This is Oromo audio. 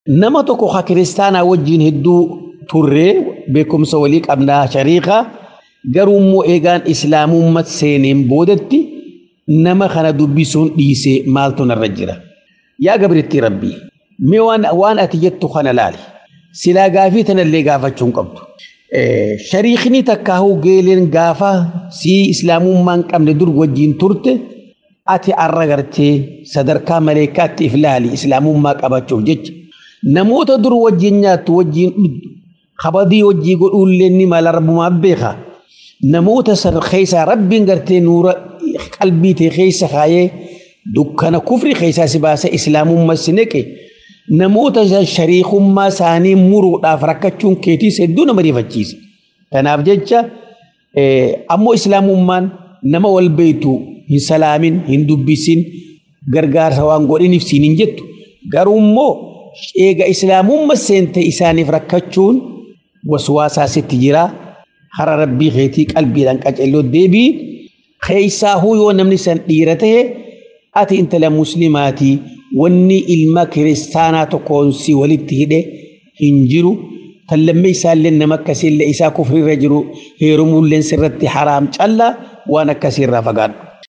nama tokko ka kiristaanaa wajjin hedduu turree beekumsa walii qabnaa shariikaa garuu immoo eegaan islaamummaa seeneen boodatti nama kana dubbisuun dhiisee maaltu narra jira. Yaa gabriitti rabbii mee waan ati jettu kana laali silaa gaafii tanallee gaafachuu hin qabdu. Shariikni takkaahuu geeleen gaafa sii islaamummaa hin qabne dur wajjin turte ati arra gartee sadarkaa maleekaatti if laali islaamummaa qabachuuf jecha namoota dur wajjin nyaattu wajjin dhuddu kabadii wajjii godhuullee ni mala rabbumaa beeka namoota san keessaa rabbiin gartee nuura qalbii ta'e keessa kaayee dukkana kufri keessaa si baasa islaamummaa si neqe namoota shariikummaa isaanii muruudhaaf rakkachuun keetiis hedduu nama rifachiisa. Kanaaf jecha ammoo islaamummaan nama wal beeytu hin salaamin hin dubbisin gargaarsa waan godhiniif siin hin jettu garuu immoo eega islaamummaa seente isaaniif rakkachuun waswaasaa sitti jira hara rabbii keetii qalbiidhaan qaceelloo deebii keessaahuu yoo namni san dhiira ta'e ati intala muslimaatii wanni ilma kiristaanaa tokkoon si walitti hidhe hin jiru kan lammee isaallee nama akkasiillee isaa kufriirra jiru heerumuulleen sirratti haraam callaa waan akkasiirraa fagaadhu.